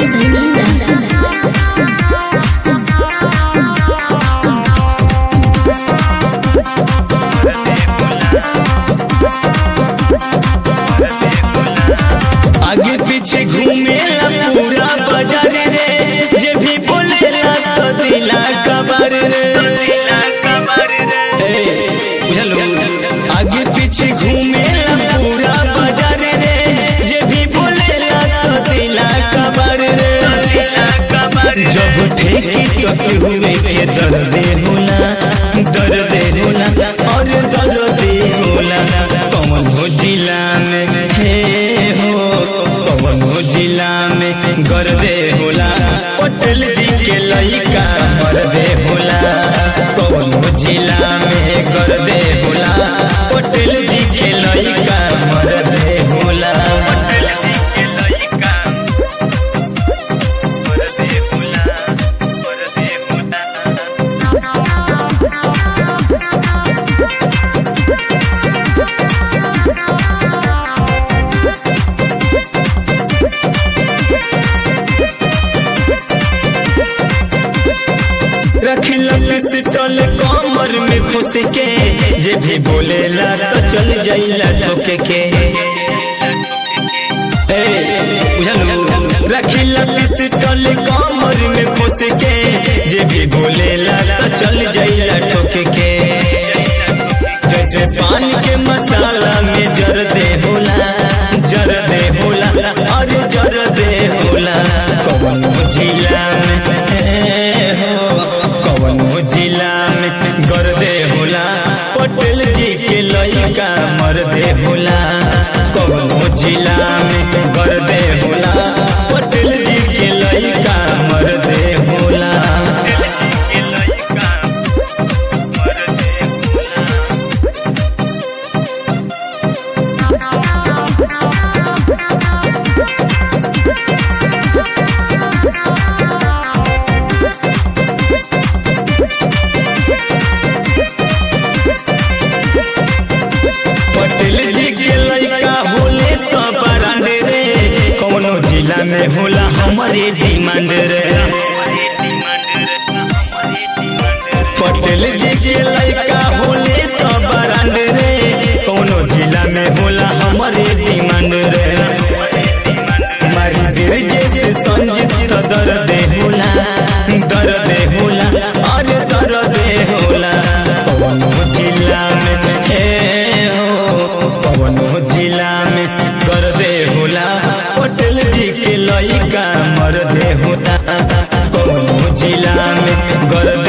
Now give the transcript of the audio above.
आगे पीछे घूमेला पूरा बाजार रे जे भी बोलेला तो दिला कबर रे ए, बुझलो आगे पीछे घूमेला पूरा बाजार रे जे भी बोलेला तो दिला कबर रे जब ठेकी तो केहुए के दर्दे होला दर्दे होला और दर्दे होला कौन हो जिला में हे हो कौन हो जिला में गर्दे होला पटेल जी के लइका मर्दे होला कौन हो जिला में गर्दे होला पटेल जी के लइका मर्दे होला पटेल जी के लइका मर्दे होला मर्दे होला रखिला पिस्टल कमर में घुस के जे भी बोलेला तो चल जाइला ठोके के ए बुझलू रखिला पिस्टल कमर में घुस के जे भी बोलेला तो चल जाइला ठोके के जैसे पान के मसाला में जर दे होला जर दे होला अरे जर दे होला कौन जिला में ए हो कौन जिला में गर्दे होला पटेल जी के लइका मर्दे होला कौन जिला में गर्दे होला पटेल जी के लइका मर्दे होला पटेल जी के लइका होले सब ब्रांड रे कौनो जिला में होला हमारे डिमांड रे पटेल जी के लइका होले सब ब्रांड रे कौनो जिला में होला हमारे डिमांड रे मारी देर जैसे संजीत तो दर्द होला दर्द होला अरे दर्द होला कौनो जिला में हे हो कौनो जिला में गर्दे होला पटेल जी के लइका मर्दे होता कौनो जिला में गर्दे